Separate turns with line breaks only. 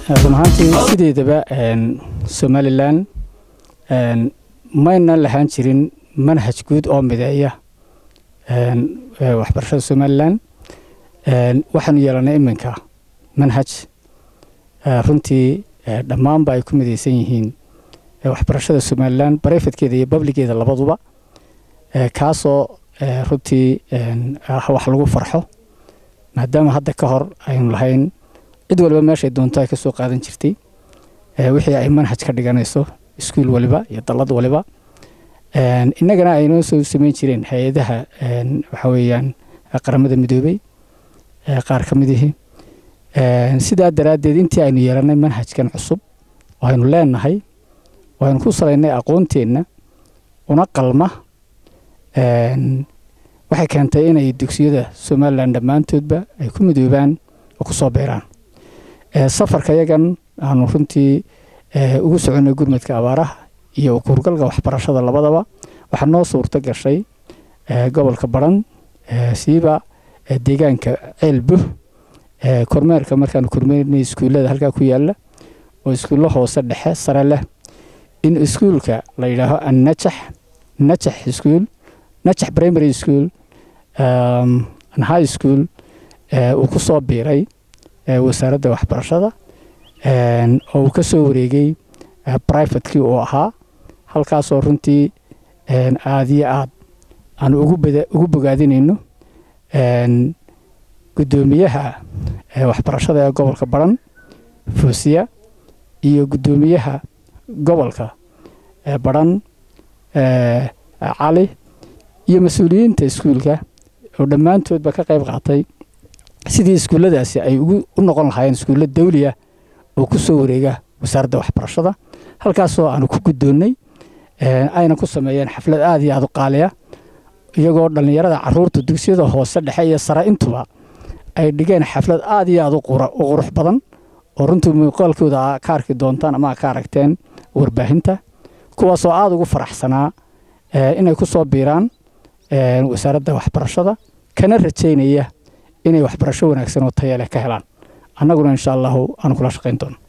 run ahaantii sideedaba somalilan mayna lahaan jirin manhaj guud oo mideeya waxbarashada somalilan waxaanu yeelanay iminka manhaj runtii dhammaanba ay ku midaysan yihiin waxbarashada somalilan barefadkeeda iyo babligeeda labaduba kaasoo runtii wax lagu farxo maadaama hadda ka hor aynu lahayn cid waliba meeshay doonto ay ka soo qaadan jirtay wixii ay manhaj ka dhiganayso iskuul waliba iyo dallad waliba innagana aynoo soo samayn jireen hay-adaha waxa weeyaan qaramada midoobey qaar ka midihii sidaa daraaddeed intii aynu yeelannay manhajkan cusub oo aynu leenahay oo aynu ku salaynay aqoonteenna una qalma waxay keentay inay dugsiyada somalilan dhammaantoodba ay ku midoobaan oo ku soo beeraan safarka yagan aanu runtii ugu soconnay gurmadka abaaraha iyo ukuurgalka waxbarashada labadaba waxaa noo suurto gashay gobolka baran siiba deegaanka ceelbo kormeerka markaanu kormeernay iskuullada halkaa ku yaala oo iskuullo hoose dhexe sare leh in iskuulka la yidhaaho annajax najax iskuul najax primary school high school uu ku soo biiray wasaaradda waxbarashada oo uu ka soo wareegay brivatekii uu ahaa halkaasoo runtii aad iyo aad aanu ugu bogaadinayno guddoomiyaha waxbarashada ee gobolka baran fuusiya iyo guddoomiyaha gobolka baran cali iyo mas-uuliyiinta iskuulka oo dhammaantoodba ka qayb qaatay sidii iskuulladaasi ay u noqon lahaayeen iskuullo dawliya oo ku soo wareega wasaaradda waxbarashada halkaasoo aanu ku guddoonnay ayna ku sameeyeen xaflad aad iyo aad u qaaliya iyagoo dhallinyarada caruurta dugsiyada hoose dhexe iyo sare intuba ay dhigeen xaflad aad iyo aad u qurux badan oo runtii muuqaalkooda ka arki doontaan ama ka aragteen warbaahinta kuwaasoo aada ugu faraxsanaa inay ku soo biiraan wasaaradda waxbarashada kana rajaynaya inay waxbarasho wanaagsan oo taya leh ka helaan annaguna insha allahu aanu kula shaqayn doono